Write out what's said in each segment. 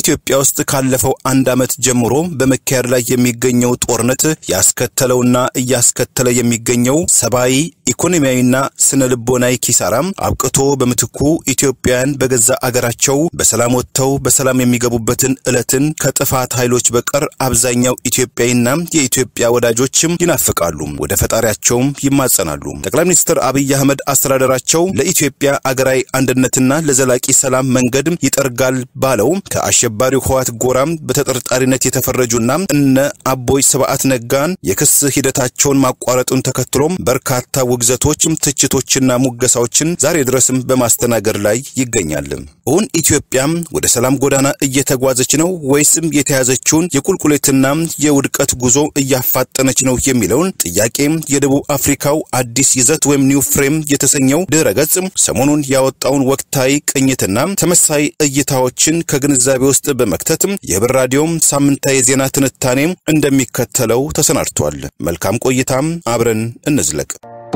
በኢትዮጵያ ውስጥ ካለፈው አንድ ዓመት ጀምሮ በመካሄድ ላይ የሚገኘው ጦርነት ያስከተለውና እያስከተለ የሚገኘው ሰብአዊ ኢኮኖሚያዊና ስነ ልቦናዊ ኪሳራም አብቅቶ በምትኩ ኢትዮጵያውያን በገዛ አገራቸው በሰላም ወጥተው በሰላም የሚገቡበትን ዕለትን ከጥፋት ኃይሎች በቀር አብዛኛው ኢትዮጵያዊና የኢትዮጵያ ወዳጆችም ይናፍቃሉ፣ ወደ ፈጣሪያቸውም ይማጸናሉ። ጠቅላይ ሚኒስትር አብይ አህመድ አስተዳደራቸው ለኢትዮጵያ አገራዊ አንድነትና ለዘላቂ ሰላም መንገድ ይጠርጋል ባለው ከአሸባሪው ህወሓት ጎራም በተጠርጣሪነት የተፈረጁና እነ አቦይ ስብዓት ነጋን የክስ ሂደታቸውን ማቋረጡን ተከትሎም በርካታ ውግዘቶች፣ ትችቶችና ሙገሳዎችን ዛሬ ድረስም በማስተናገድ ላይ ይገኛል። እውን ኢትዮጵያም ወደ ሰላም ጎዳና እየተጓዘች ነው ወይስም የተያዘችውን የቁልቁሌትና የውድቀት ጉዞ እያፋጠነች ነው የሚለውን ጥያቄ የደቡብ አፍሪካው አዲስ ይዘት ወይም ኒው ፍሬም የተሰኘው ድረ ገጽ ሰሞኑን ያወጣውን ወቅታዊ ቅኝትና ተመሳይ እይታዎችን ከግንዛቤ ውስጥ በመክተት የህብር ራዲዮም ሳምንታዊ የዜና ትንታኔ እንደሚከተለው ተሰናድቷል። መልካም ቆይታም፣ አብረን እንዝለቅ።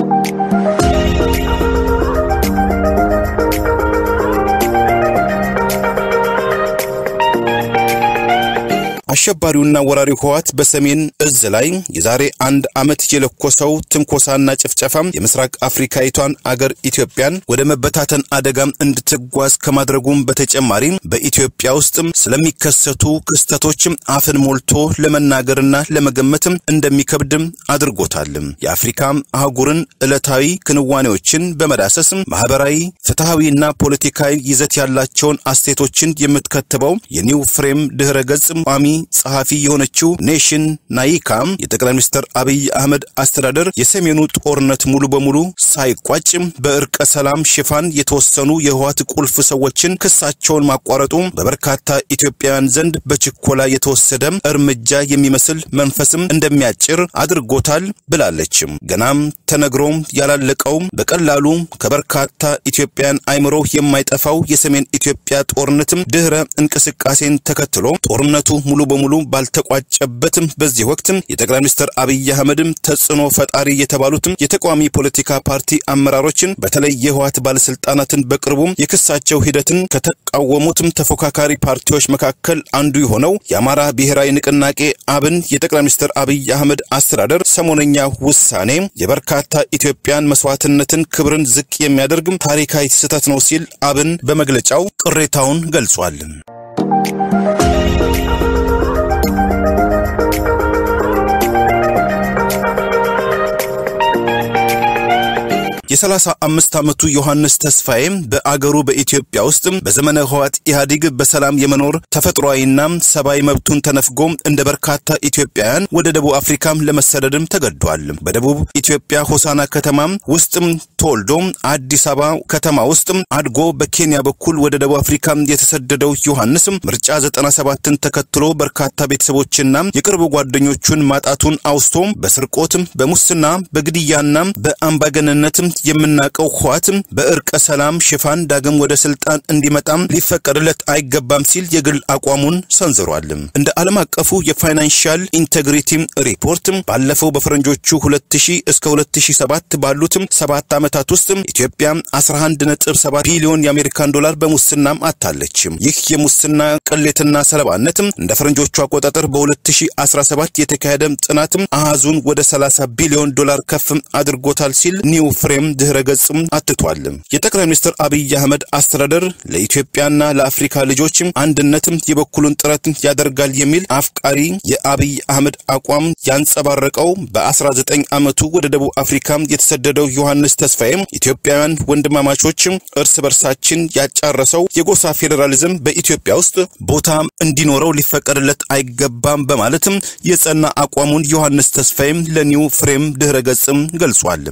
አሸባሪውና ወራሪው ህወሓት በሰሜን እዝ ላይ የዛሬ አንድ ዓመት የለኮሰው ትንኮሳና ጭፍጨፋ የምስራቅ አፍሪካዊቷን አገር ኢትዮጵያን ወደ መበታተን አደጋም እንድትጓዝ ከማድረጉም በተጨማሪ በኢትዮጵያ ውስጥ ስለሚከሰቱ ክስተቶች አፍን ሞልቶ ለመናገርና ለመገመት እንደሚከብድ አድርጎታል። የአፍሪካ አህጉርን ዕለታዊ ክንዋኔዎችን በመዳሰስ ማህበራዊ፣ ፍትሐዊና ፖለቲካዊ ይዘት ያላቸውን አስተያየቶችን የምትከትበው የኒው ፍሬም ድህረ ገጽ ቋሚ ጸሐፊ የሆነችው ኔሽን ናይካ የጠቅላይ ሚኒስትር አብይ አህመድ አስተዳደር የሰሜኑ ጦርነት ሙሉ በሙሉ ሳይቋጭ በእርቀ ሰላም ሽፋን የተወሰኑ የህወሓት ቁልፍ ሰዎችን ክሳቸውን ማቋረጡ በበርካታ ኢትዮጵያውያን ዘንድ በችኮላ የተወሰደ እርምጃ የሚመስል መንፈስም እንደሚያጭር አድርጎታል ብላለች። ገናም ተነግሮም ያላለቀው በቀላሉ ከበርካታ ኢትዮጵያውያን አይምሮ የማይጠፋው የሰሜን ኢትዮጵያ ጦርነትም ድህረ እንቅስቃሴን ተከትሎ ጦርነቱ ሙሉ በሙሉ ባልተቋጨበትም በዚህ ወቅት የጠቅላይ ሚኒስትር አብይ አህመድም ተጽዕኖ ፈጣሪ የተባሉትም የተቃዋሚ ፖለቲካ ፓርቲ አመራሮችን በተለይ የህወሓት ባለስልጣናትን በቅርቡ የክሳቸው ሂደትን ከተቃወሙትም ተፎካካሪ ፓርቲዎች መካከል አንዱ የሆነው የአማራ ብሔራዊ ንቅናቄ አብን የጠቅላይ ሚኒስትር አብይ አህመድ አስተዳደር ሰሞነኛ ውሳኔ የበርካታ ኢትዮጵያን መስዋዕትነትን ክብርን ዝቅ የሚያደርግ ታሪካዊ ስህተት ነው ሲል አብን በመግለጫው ቅሬታውን ገልጿል። የሰላሳ አምስት ዓመቱ ዮሐንስ ተስፋዬ በአገሩ በኢትዮጵያ ውስጥ በዘመነ ህወሓት ኢህአዴግ በሰላም የመኖር ተፈጥሯዊና ሰብአዊ መብቱን ተነፍጎ እንደ በርካታ ኢትዮጵያውያን ወደ ደቡብ አፍሪካም ለመሰደድም ተገዷል። በደቡብ ኢትዮጵያ ሆሳና ከተማ ውስጥ ተወልዶ አዲስ አበባ ከተማ ውስጥ አድጎ በኬንያ በኩል ወደ ደቡብ አፍሪካ የተሰደደው ዮሐንስ ምርጫ 97ን ተከትሎ በርካታ ቤተሰቦችና የቅርብ ጓደኞቹን ማጣቱን አውስቶ በስርቆት፣ በሙስና፣ በግድያና በአምባገነንነት የምናውቀው ህወሓት በእርቀ ሰላም ሽፋን ዳግም ወደ ስልጣን እንዲመጣም ሊፈቀድለት አይገባም ሲል የግል አቋሙን ሰንዝሯል። እንደ ዓለም አቀፉ የፋይናንሻል ኢንቴግሪቲ ሪፖርት ባለፈው በፈረንጆቹ 2000 እስከ 2007 ባሉት ሰባት ዓመታት ውስጥ ኢትዮጵያ 11.7 ቢሊዮን የአሜሪካን ዶላር በሙስናም አታለች። ይህ የሙስና ቅሌትና ሰለባነት እንደ ፈረንጆቹ አቆጣጠር በ2017 የተካሄደ ጥናት አሃዙን ወደ 30 ቢሊዮን ዶላር ከፍ አድርጎታል ሲል ኒው ፍሬም ድህረ ገጽም አትቷል። የጠቅላይ ሚኒስትር አብይ አህመድ አስተዳደር ለኢትዮጵያና ለአፍሪካ ልጆች አንድነትም የበኩሉን ጥረት ያደርጋል የሚል አፍቃሪ የአብይ አህመድ አቋም ያንጸባረቀው በ19 ዓመቱ ወደ ደቡብ አፍሪካ የተሰደደው ዮሐንስ ተስፋዬ ኢትዮጵያውያን ወንድማማቾች እርስ በርሳችን ያጫረሰው የጎሳ ፌዴራሊዝም በኢትዮጵያ ውስጥ ቦታ እንዲኖረው ሊፈቀድለት አይገባም በማለትም የጸና አቋሙን ዮሐንስ ተስፋዬም ለኒው ፍሬም ድህረ ገጽም ገልጿል።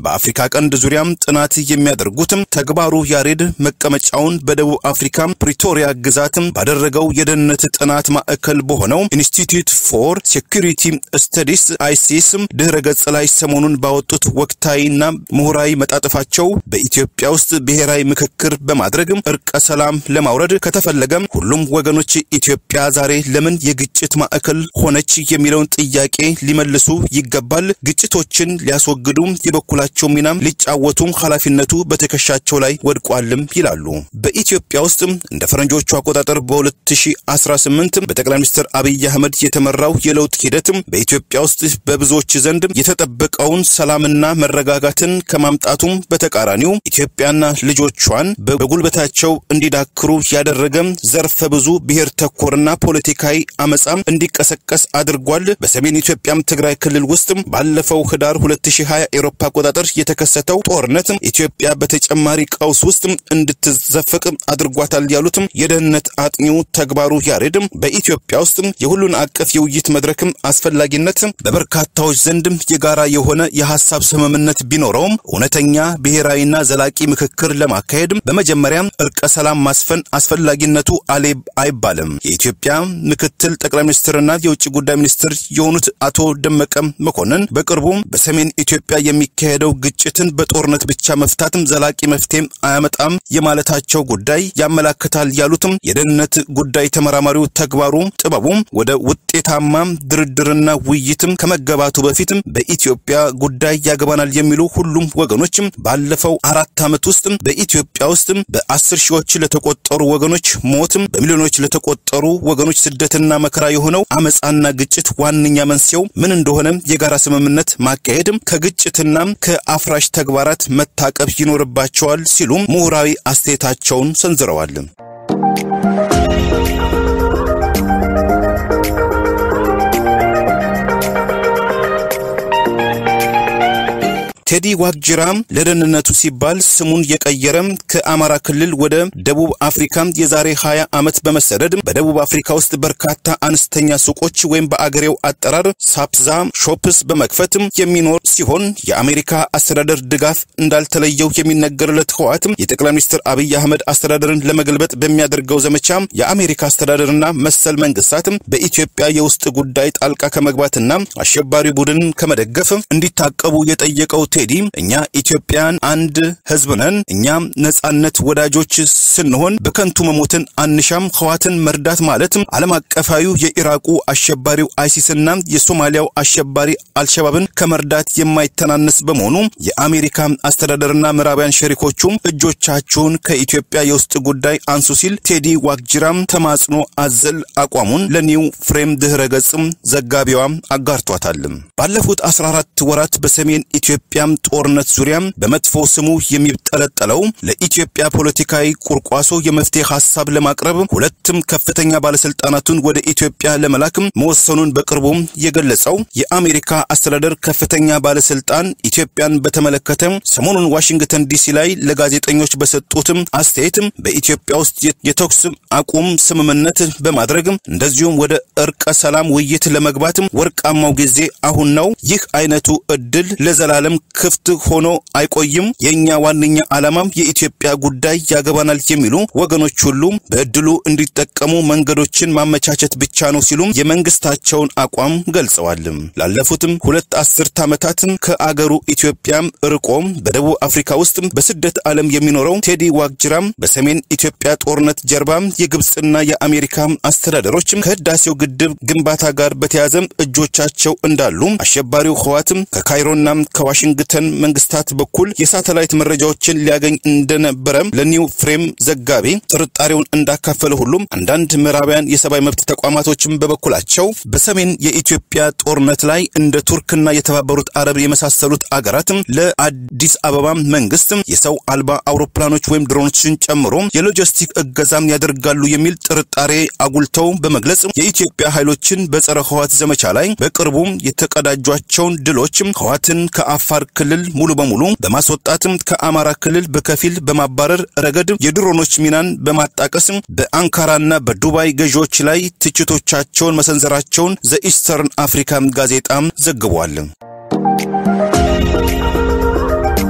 በአፍሪካ ቀንድ ዙሪያም ጥናት የሚያደርጉትም ተግባሩ ያሬድ መቀመጫውን በደቡብ አፍሪካ ፕሪቶሪያ ግዛትም ባደረገው የደህንነት ጥናት ማዕከል በሆነው ኢንስቲትዩት ፎር ሴኩሪቲ ስተዲስ አይሲስ ድህረ ገጽ ላይ ሰሞኑን ባወጡት ወቅታዊና ምሁራዊ መጣጥፋቸው በኢትዮጵያ ውስጥ ብሔራዊ ምክክር በማድረግ እርቀ ሰላም ለማውረድ ከተፈለገም ሁሉም ወገኖች ኢትዮጵያ ዛሬ ለምን የግጭት ማዕከል ሆነች የሚለውን ጥያቄ ሊመልሱ ይገባል። ግጭቶችን ሊያስወግዱ የበኩላቸው ሚናም ሊጫወቱ ኃላፊነቱ በትከሻቸው ላይ ወድቋልም ይላሉ። በኢትዮጵያ ውስጥ እንደ ፈረንጆቹ አቆጣጠር በ2018 በጠቅላይ ሚኒስትር አብይ አህመድ የተመራው የለውጥ ሂደት በኢትዮጵያ ውስጥ በብዙዎች ዘንድ የተጠበቀውን ሰላምና መረጋጋትን ከማምጣቱም በተቃራኒው ኢትዮጵያና ልጆቿን በጉልበታቸው እንዲዳክሩ ያደረገ ዘርፈ ብዙ ብሔር ተኮርና ፖለቲካዊ አመፃም እንዲቀሰቀስ አድርጓል። በሰሜን ኢትዮጵያም ትግራይ ክልል ውስጥ ባለፈው ህዳር 2020 ኤሮፓ አቆጣጠር የተከሰተው ጦርነት ኢትዮጵያ በተጨማሪ ቀውስ ውስጥ እንድትዘፈቅ አድርጓታል ያሉትም የደህንነት አጥኚው ተግባሩ ያሬድ በኢትዮጵያ ውስጥ የሁሉን አቀፍ የውይይት መድረክም አስፈላጊነት በበርካታዎች ዘንድ የጋራ የሆነ የሀሳብ ስምምነት ቢኖረውም እውነተኛ ብሔራዊና ዘላቂ ምክክር ለማካሄድ በመጀመሪያ እርቀ ሰላም ማስፈን አስፈላጊነቱ አሌ አይባልም። የኢትዮጵያ ምክትል ጠቅላይ ሚኒስትርና የውጭ ጉዳይ ሚኒስትር የሆኑት አቶ ደመቀ መኮንን በቅርቡ በሰሜን ኢትዮጵያ የሚካሄደው ግጭትን በጦርነት ብቻ መፍታትም ዘላቂ መፍትሄም አያመጣም የማለታቸው ጉዳይ ያመላክታል ያሉትም የደህንነት ጉዳይ ተመራማሪው ተግባሩ ጥበቡ ወደ ውጤታማ ድርድርና ውይይትም ከመገባቱ በፊትም በኢትዮጵያ ጉዳይ ያገባናል የሚሉ ሁሉም ወገኖችም ባለፈው አራት ዓመት ውስጥ በኢትዮጵያ ውስጥ በአስር ሺዎች ለተቆጠሩ ወገኖች ሞትም በሚሊዮኖች ለተቆጠሩ ወገኖች ስደትና መከራ የሆነው አመፃና ግጭት ዋነኛ መንስኤው ምን እንደሆነ የጋራ ስምምነት ማካሄድም ከግጭትና ከአፍራሽ ተግባራት መታቀብ ይኖርባቸዋል ሲሉም ምሁራዊ አስተያየታቸውን ሰንዝረዋል። ቴዲ ዋቅጅራ ለደህንነቱ ሲባል ስሙን የቀየረም ከአማራ ክልል ወደ ደቡብ አፍሪካ የዛሬ 20 ዓመት በመሰደድ በደቡብ አፍሪካ ውስጥ በርካታ አነስተኛ ሱቆች ወይም በአገሬው አጠራር ሳፕዛ ሾፕስ በመክፈት የሚኖር ሲሆን የአሜሪካ አስተዳደር ድጋፍ እንዳልተለየው የሚነገርለት ህወሓት የጠቅላይ ሚኒስትር አብይ አህመድ አስተዳደርን ለመገልበጥ በሚያደርገው ዘመቻ የአሜሪካ አስተዳደርና መሰል መንግስታት በኢትዮጵያ የውስጥ ጉዳይ ጣልቃ ከመግባትና አሸባሪ ቡድን ከመደገፍ እንዲታቀቡ የጠየቀው ቴዲ እኛ ኢትዮጵያን አንድ ህዝብ ነን። እኛም ነጻነት ወዳጆች ስንሆን በከንቱ መሞትን አንሻም። ህዋትን መርዳት ማለት ዓለም አቀፋዊው የኢራቁ አሸባሪው አይሲስና የሶማሊያው አሸባሪ አልሸባብን ከመርዳት የማይተናነስ በመሆኑ የአሜሪካ አስተዳደርና ምዕራባውያን ሸሪኮቹም እጆቻችሁን ከኢትዮጵያ የውስጥ ጉዳይ አንሱ ሲል ቴዲ ዋቅጅራም ተማጽኖ አዘል አቋሙን ለኒው ፍሬም ድህረ ገጽም ዘጋቢዋ አጋርቷታል። ባለፉት 14 ወራት በሰሜን ኢትዮጵያ ጦርነት ዙሪያ በመጥፎ ስሙ የሚጠለጠለው ለኢትዮጵያ ፖለቲካዊ ቁርቋሶ የመፍትሄ ሀሳብ ለማቅረብ ሁለትም ከፍተኛ ባለስልጣናቱን ወደ ኢትዮጵያ ለመላክ መወሰኑን በቅርቡ የገለጸው የአሜሪካ አስተዳደር ከፍተኛ ባለስልጣን ኢትዮጵያን በተመለከተ ሰሞኑን ዋሽንግተን ዲሲ ላይ ለጋዜጠኞች በሰጡትም አስተያየት በኢትዮጵያ ውስጥ የተኩስ አቁም ስምምነት በማድረግ እንደዚሁም ወደ እርቀ ሰላም ውይይት ለመግባት ወርቃማው ጊዜ አሁን ነው። ይህ አይነቱ እድል ለዘላለም ክፍት ሆኖ አይቆይም። የእኛ ዋነኛ ዓላማም የኢትዮጵያ ጉዳይ ያገባናል የሚሉ ወገኖች ሁሉ በእድሉ እንዲጠቀሙ መንገዶችን ማመቻቸት ብቻ ነው ሲሉም የመንግስታቸውን አቋም ገልጸዋል። ላለፉትም ሁለት አስርት ዓመታት ከአገሩ ኢትዮጵያ ርቆ በደቡብ አፍሪካ ውስጥ በስደት ዓለም የሚኖረው ቴዲ ዋቅጅራም በሰሜን ኢትዮጵያ ጦርነት ጀርባ የግብፅና የአሜሪካ አስተዳደሮች ከህዳሴው ግድብ ግንባታ ጋር በተያያዘ እጆቻቸው እንዳሉ አሸባሪው ህዋትም ከካይሮና ከዋሽንግተን መንግስታት በኩል የሳተላይት መረጃዎችን ሊያገኝ እንደነበረ ለኒው ፍሬም ዘጋቢ ጥርጣሬውን እንዳካፈለ ሁሉም አንዳንድ ምዕራባውያን የሰብአዊ መብት ተቋማቶችም በበኩላቸው በሰሜን የኢትዮጵያ ጦርነት ላይ እንደ ቱርክና የተባበሩት አረብ የመሳሰሉት አገራትም ለአዲስ አበባ መንግስት የሰው አልባ አውሮፕላኖች ወይም ድሮኖችን ጨምሮ የሎጂስቲክ እገዛም ያደርጋሉ የሚል ጥርጣሬ አጉልተው በመግለጽ የኢትዮጵያ ኃይሎችን በጸረ ህዋት ዘመቻ ላይ በቅርቡ የተቀዳጇቸውን ድሎች ህዋትን ከአፋር ክልል ሙሉ በሙሉ በማስወጣትም ከአማራ ክልል በከፊል በማባረር ረገድ የድሮኖች ሚናን በማጣቀስ በአንካራና በዱባይ ገዢዎች ላይ ትችቶቻቸውን መሰንዘራቸውን ዘኢስተርን አፍሪካ ጋዜጣ ዘግቧል።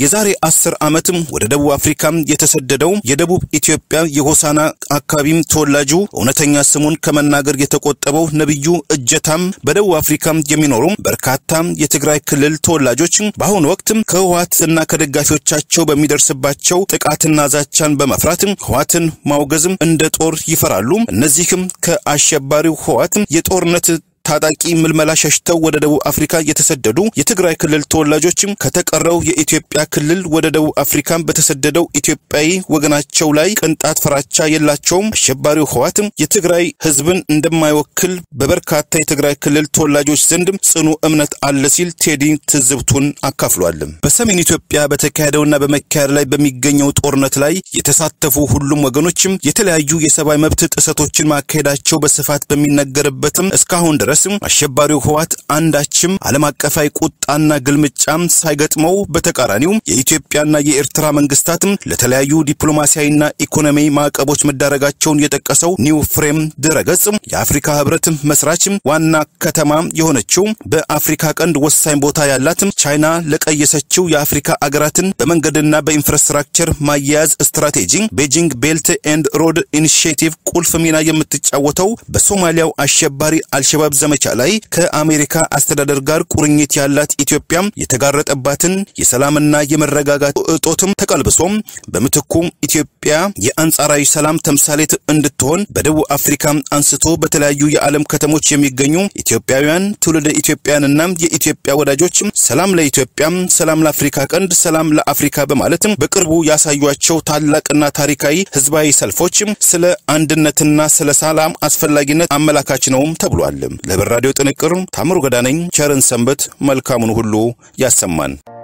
የዛሬ አስር ዓመትም ወደ ደቡብ አፍሪካ የተሰደደው የደቡብ ኢትዮጵያ የሆሳና አካባቢም ተወላጁ እውነተኛ ስሙን ከመናገር የተቆጠበው ነቢዩ እጀታም በደቡብ አፍሪካ የሚኖሩ በርካታ የትግራይ ክልል ተወላጆች በአሁኑ ወቅት ከህወሓትና ከደጋፊዎቻቸው በሚደርስባቸው ጥቃትና ዛቻን በመፍራት ህወሓትን ማውገዝም እንደ ጦር ይፈራሉ። እነዚህም ከአሸባሪው ህወሓት የጦርነት ታጣቂ ምልመላ ሸሽተው ወደ ደቡብ አፍሪካ የተሰደዱ የትግራይ ክልል ተወላጆችም ከተቀረው የኢትዮጵያ ክልል ወደ ደቡብ አፍሪካ በተሰደደው ኢትዮጵያዊ ወገናቸው ላይ ቅንጣት ፍራቻ የላቸውም። አሸባሪው ህወሓትም የትግራይ ህዝብን እንደማይወክል በበርካታ የትግራይ ክልል ተወላጆች ዘንድ ጽኑ እምነት አለ ሲል ቴዲ ትዝብቱን አካፍሏል። በሰሜን ኢትዮጵያ በተካሄደውና በመካሄድ ላይ በሚገኘው ጦርነት ላይ የተሳተፉ ሁሉም ወገኖችም የተለያዩ የሰብአዊ መብት ጥሰቶችን ማካሄዳቸው በስፋት በሚነገርበትም እስካሁን ድረስ አሸባሪው ህወሓት አንዳችም ዓለም አቀፋዊ ቁጣና ግልምጫም ሳይገጥመው በተቃራኒው የኢትዮጵያና የኤርትራ መንግስታትም ለተለያዩ ዲፕሎማሲያዊና ኢኮኖሚ ማዕቀቦች መዳረጋቸውን የጠቀሰው ኒው ፍሬም ድረገጽ የአፍሪካ ህብረት መስራች ዋና ከተማ የሆነችው በአፍሪካ ቀንድ ወሳኝ ቦታ ያላት ቻይና ለቀየሰችው የአፍሪካ አገራትን በመንገድና በኢንፍራስትራክቸር ማያያዝ ስትራቴጂ ቤጂንግ ቤልት ኤንድ ሮድ ኢኒሽቲቭ ቁልፍ ሚና የምትጫወተው በሶማሊያው አሸባሪ አልሸባብ ዘመቻ ላይ ከአሜሪካ አስተዳደር ጋር ቁርኝት ያላት ኢትዮጵያ የተጋረጠባትን የሰላምና የመረጋጋት እጦትም ተቀልብሶም በምትኩ ኢትዮጵያ የአንጻራዊ ሰላም ተምሳሌት እንድትሆን በደቡብ አፍሪካ አንስቶ በተለያዩ የዓለም ከተሞች የሚገኙ ኢትዮጵያውያን ትውልደ ኢትዮጵያንና የኢትዮጵያ ወዳጆች ሰላም ለኢትዮጵያ፣ ሰላም ለአፍሪካ ቀንድ፣ ሰላም ለአፍሪካ በማለትም በቅርቡ ያሳዩቸው ታላቅና ታሪካዊ ህዝባዊ ሰልፎች ስለ አንድነትና ስለ ሰላም አስፈላጊነት አመላካች ነውም ተብሏል። ለብር ራዲዮ ጥንቅር ታምሩ ገዳ ነኝ። ቸርን ሰንበት፣ መልካሙን ሁሉ ያሰማን።